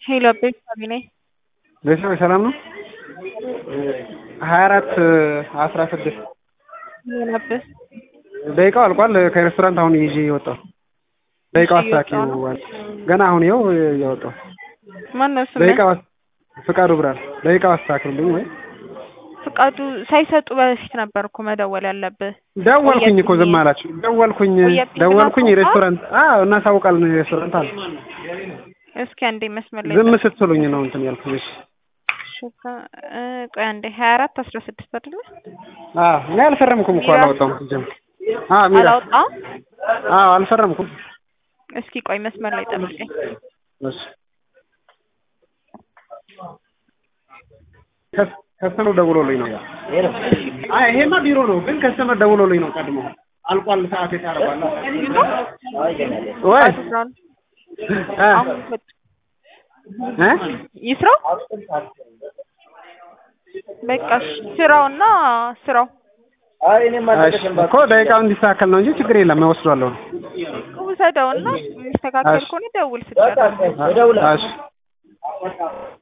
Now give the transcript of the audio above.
ሄሎ አቤት ሳቢ ነኝ። ቤተሰብ ሰላም ነው? ሀያ አራት አስራ ስድስት ምን ነበር? ደቂቃው አልቋል። ከሬስቶራንት አሁን ይዤ እየወጣሁ ደቂቃው አስተካክዪው ገና አሁን ይኸው እያወጣሁ ማነው ስምህ? ደቂቃው ፍቃዱ ብርሃን ደቂቃው አስተካክሉልኝ ወይ ፍቃዱ ሳይሰጡ በፊት ነበር እኮ መደወል ያለብህ። ደወልኩኝ እኮ ዝም አላችሁ። ደወልኩኝ ቆየብኝ ደወልኩኝ ብላ ሬስቶራንት አዎ እናሳውቃለን ሬስቶራንት አለ እስኪ አንዴ መስመር ላይ ዝም ስትሉኝ ነው እንትን ያልኩኝ። እሺ ሹካ እ ቆይ አንዴ ሀያ አራት አስራ ስድስት አይደለ? አዎ እኔ አልፈረምኩም እኮ ሚራ- አላወጣሁም ሲጀምር አዎ ሚራ አላወጣም። አዎ አልፈረምኩም እስኪ ቆይ መስመር ላይ ጠብቀኝ። እሺ ከስ- ከስተመር ደውሎልኝ ነው አይ ይሄማ ቢሮ ነው ግን ከስተመር ደውሎልኝ ነው ቀድሞ አልቋል ሰዓት የታረባለ ወይ ፍቃዱ ብርሃኑ እ አሁን ሰጡ። እ ይስራው በቃ እሺ፣ ስራውና ስራው እሺ እኮ ደቂቃው እንዲስተካከል ነው እንጂ ችግር የለም እወስዷለሁ ውሰደውና የሚስተካከል እሺ። ከሆነ ደውል ስትጨርስ። እሺ